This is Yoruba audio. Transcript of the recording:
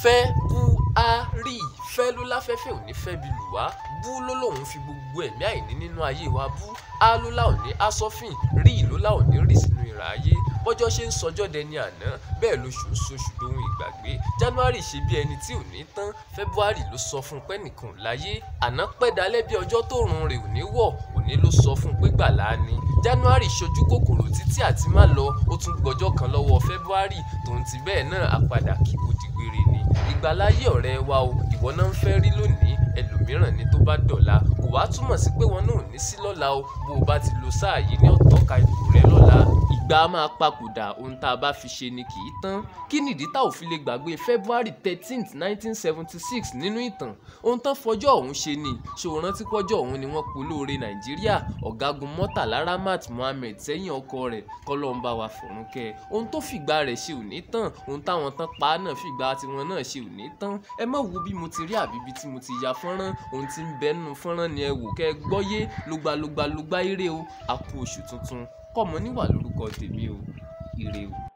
Fẹ́búárì fẹ́ ló láfẹ́fẹ́ ò ní fẹ́ bí lù wá bú ló lòun fi gbogbo ẹ̀mí àìní nínú ayé wa bú á ló láò ní asọ́fìn rí ló láò ní rì sínú ìrà ayé bọ́jọ́ ṣe ń sọjọ́ dẹni àná bẹ́ẹ̀ lóṣù ń soṣù dohun ìgbàgbé January ṣe bí ẹni tí ò ní tán February ló sọ fún pé nìkan ò láyé àná pẹ́ dalẹ́ bí ọjọ́ tó rùn rè ò ní wọ̀ òní ló sọ fún pé gbàlá ni January ṣojú kòkòrò títí àti má lọ ó tún gbọ́jọ́ kan lọ́wọ́ February tòun ti bẹ́ẹ̀ náà àpadà kí kò dìgbére ni ìgbàláyé ọ̀rẹ́ wa o ìwọ náà ń fẹ́ rí lónìí ẹlòmíràn ni tó bá dọ̀la kò wá túmọ̀ sí pé wọn náà ò ní sí lọ́la o bó o bá ti lo sáà yìí ní ọ̀tọ́ka ipò rẹ lọ́la ìgbà á máa papòdà ohun tá a bá fi ṣe ni kì í tán kí nìdí tá ò fi lè gbàgbé February thirteenth nineteen seventy six nínú ìtàn ohun tán fọjọ́ ọ̀hún ṣe ni ṣé o rántí pọ́jọ́ ọ̀hún ni wọ́n polóore Nàìjíríà ọ̀gágun Murtala Ramat Mohammed sẹ́yìn ọkọ rẹ̀ kọ́lọ́mbà wa fọ̀rún kẹ́ ohun tó fìgbà rẹ̀ ṣe ò ní tán ohun táwọn tán pa á náà fìgbà tiwọn náà ṣe ò ní tán ẹ má wo bí mo ti rí àbíbí tí mo ti ya fọ́nrán ohun tí ń bẹ nínú fọ́nrán ni ẹ wò kẹ́ ẹ gbọ́yé lógbàlógbà lógbà ire o a kú oṣù tuntun kọ́mọ níwà lórúkọ tèmi o ire o.